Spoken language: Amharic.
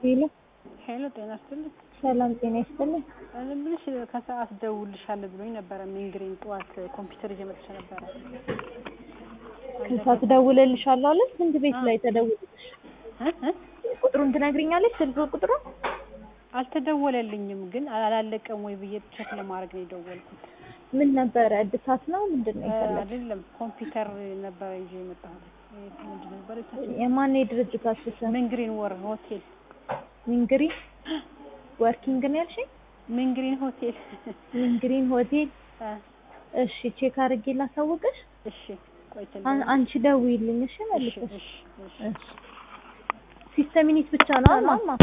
ሄሎ ሄሎ ጤና ይስጥልኝ። ሰላም ጤና ይስጥልኝ። እኔ የምልሽ ከሰዓት ደውልልሻለሁ ብሎኝ ነበረ። ሚንግሪን ጠዋት ኮምፒውተር ይዤ መጥቼ ነበረ። ከሰዓት ደውለልሻለሁ አለች። ስንት ቤት ላይ ተደውልልሽ? እ እ ቁጥሩን ትነግሪኛለች? ስልክ ቁጥሩን አልተደወለልኝም፣ ግን አላለቀም ወይ ብዬ ቼክ ለማድረግ ነው የደወልኩት። ምን ነበረ? እድሳት ነው ምንድን ነው የፈለግሽው? አይደለም ኮምፒውተር ነበረ ይዤ የመጣሁት። ምንድን ነበር የማን የድርጅታችሁ ስም? ሚንግሪን ወር ሆቴል ሚንግሪ ወርኪንግ ነው ያልሽኝ? ሚንግሪን ሆቴል ሚንግሪን ሆቴል። እ እሺ ቼክ አድርጌ ላሳውቅሽ። እሺ ቆይተን አን- አንቺ ደውዪልኝ እሺ እሺ መልሰሽ። እሺ እሺ እሺ ሲስተም ዩኒት ብቻ ነው ማማ?